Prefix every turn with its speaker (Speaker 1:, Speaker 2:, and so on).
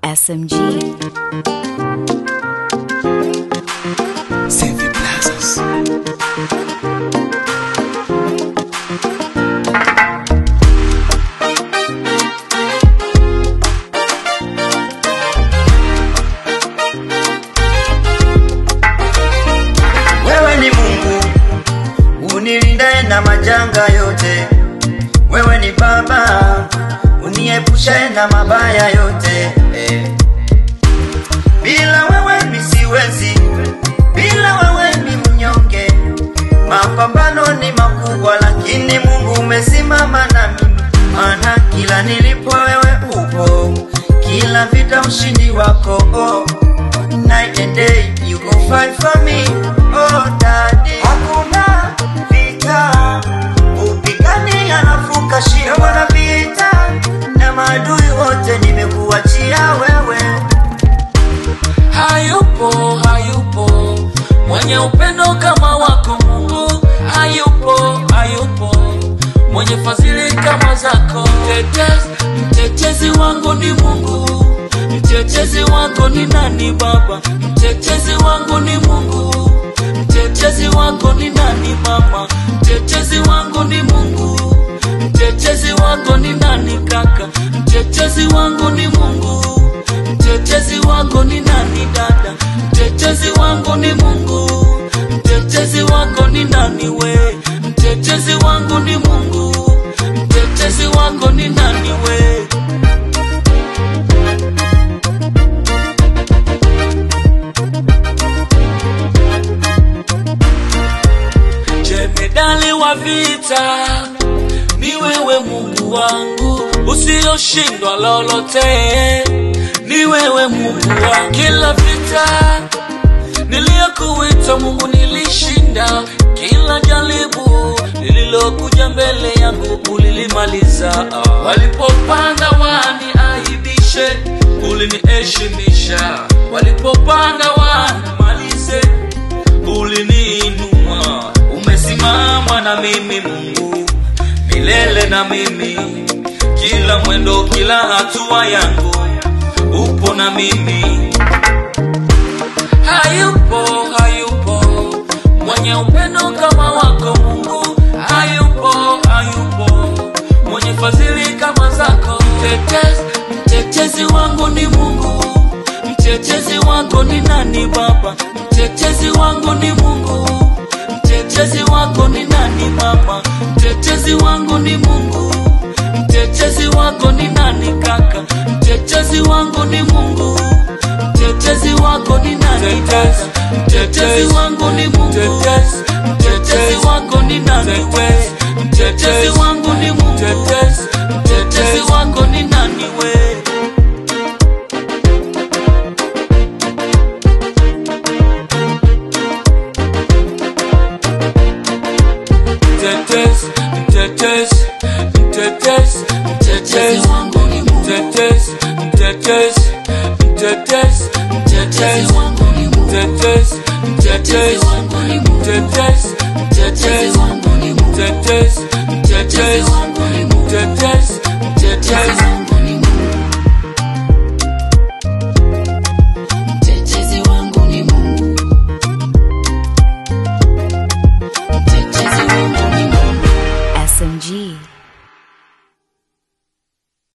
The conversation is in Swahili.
Speaker 1: SMG.
Speaker 2: Sevi Plazas.
Speaker 3: Wewe ni Mungu unilindaye na majanga yote. Wewe ni Baba uniepushaye na mabaya yote. Eh. Bila wewe mi siwezi, bila wewe mi mnyonge. Mapambano ni makubwa, lakini Mungu umesimama na mimi, maana kila nilipo wewe upo, kila vita ushindi wako oh. Night and day you go fight for me oh daddy. Hakuna vita upigani anafuka shida wana vita na maadui wote nimekuachia wewe.
Speaker 4: hayupo hayupo mwenye upendo kama wako mungu hayupo hayupo mwenye fadhili kama zako mtetezi, mtetezi wangu ni mungu mtetezi wangu ni nani baba mtetezi wangu ni mungu mtetezi wangu ni nani mama mtetezi wangu ni mungu mtetezi wangu ni nani kaka mtetezi wangu ni mungu mtetezi wangu ni nani dada mtetezi wangu ni mungu mtetezi wangu ni nani we mtetezi wangu ni mungu mtetezi wangu ni nani we jemedali wa vita ni wewe mungu wangu usiyoshindwa lolote ni wewe mungu wa kila vita niliyokuita mungu nilishinda kila jaribu lililokuja mbele yangu ulilimaliza walipopanga waniaibishe uliniheshimisha walipopanga wanimalize uliniinua umesimama na mimi mungu milele na mimi kila mwendo kila hatua yangu upo na mimi hayupo hayupo mwenye upendo kama wako mungu hayupo hayupo mwenye fadhili kama zako mtetezi mtetezi wangu ni mungu mtetezi wangu ni nani baba mtetezi wangu ni mungu mtetezi wangu ni nani mama mtetezi wangu ni mungu mtetezi wangu ni nani kaka mtetezi wangu ni mungu mtetezi wangu ni nani dada mtetezi wangu ni mungu mtetezi wangu ni nani we mtetezi wangu ni mungu mtetezi wangu ni nani we mtetezi mtetezi mtetezi mtetezi
Speaker 3: wangu ni Mungu.
Speaker 4: mtetezi mtetezi mtetezi mtetezi
Speaker 3: wangu ni Mungu.
Speaker 4: mtetezi mtetezi
Speaker 3: wangu ni Mungu.
Speaker 4: mtetezi mtetezi
Speaker 3: wangu ni Mungu.
Speaker 4: mtetezi mtetezi
Speaker 3: wangu ni Mungu.
Speaker 4: mtetezi